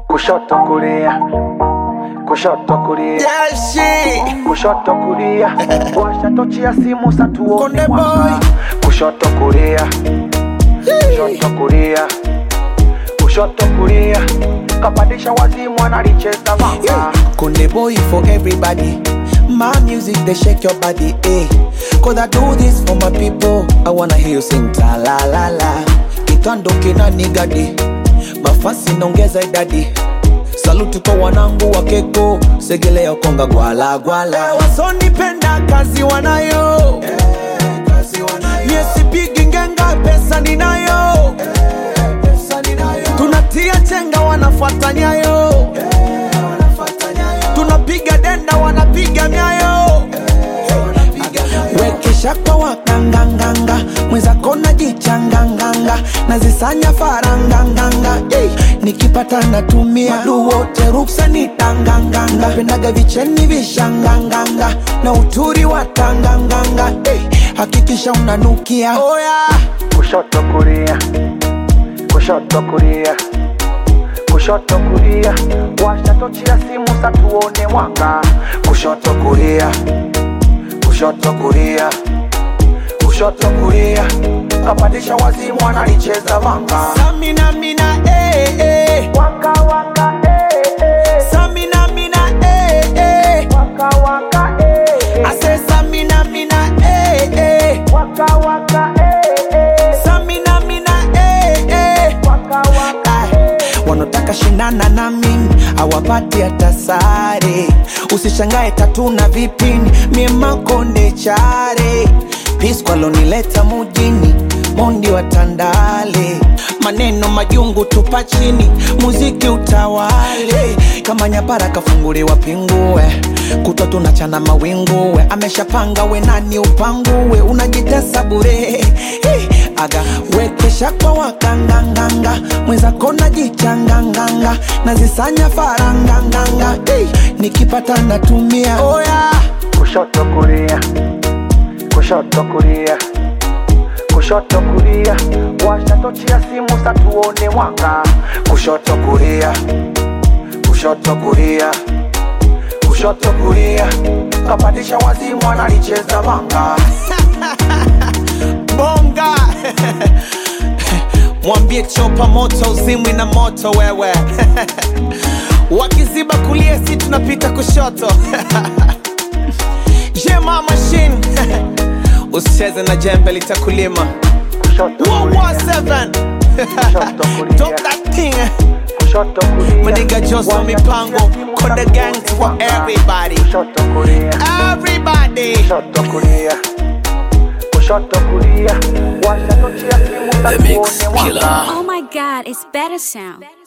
kushoto kulia kushoto kulia Yeah, shit. kushoto kulia washa tochi ya simu satuone Konde mwanga boy. kushoto kulia kushoto kulia kushoto kulia kapandisha wazimu analicheza vanga Konde boy for everybody. My music they shake your body, eh? Cause I do this for my people. I wanna hear you sing ta la la la. Kitando kina nigadi, mafasi naongeza idadi. Saluti kwa wanangu wa keko, segelea konga gwala gwala. Wasonipenda kazi wanayo, Mie sipigi ngenga, pesa ninayo. Tunatia chenga, wanafuata nyayo tunapiga denda wanapiga myayo wekesha kwa wakanganganga mwenzako najichanganganga nazisanya faranganganga hey, nikipata natumia madu wote ruksa ni tanganganga pendaga vicheni vishanganganga na uturi wa tanganganga hey, hakikisha unanukia oh, yeah. kushoto kulia kushoto kulia kushoto kulia washa tochi ya simu satuone mwanga kushoto kulia kushoto kulia kushoto kulia kapandisha wazimu analicheza vanga Samina mina eh, eh. waka waka eh, eh. Samina mina eh, eh. waka waka eh, I say Samina mina eh, eh. waka waka eh, eh. Samina mina eh, eh. waka waka Ah, wanataka shindana na mimi hawapati hata sare usishangae tatu na vipini mie makonde chare piskwalonileta mujini mondi wa tandale maneno majungu tupa chini muziki utawale kama nyapara kafunguliwa pingue kutwa tunachana mawinguwe ameshapanga we nani upanguwe unajitesa bure hey, aga wekesha kwa wakanganganga mwenzako najichanganganga nazisanya faranganganga hey, nikipata natumia oh, yeah. kushoto kulia kushoto kulia kushoto kulia washa tochi ya simu satuone mwanga kushoto kulia kushoto kulia kushoto kulia kapandisha wazimu analicheza vanga bonga mwambie chopa moto uzimwi na moto wewe wakiziba kulia si tunapita kushoto jema machine usicheze na jembe litakulima kushoto kulia 117 kushoto kulia Drop that thing kushoto kulia Maniga Joso Washa mipango tochi ya simu Konde satuone gang for mwanga. everybody kushoto kulia everybody kushoto kulia kushoto kulia washa tochi ya simu The Mix satuone mwanga Killer. Oh my god, it's better sound.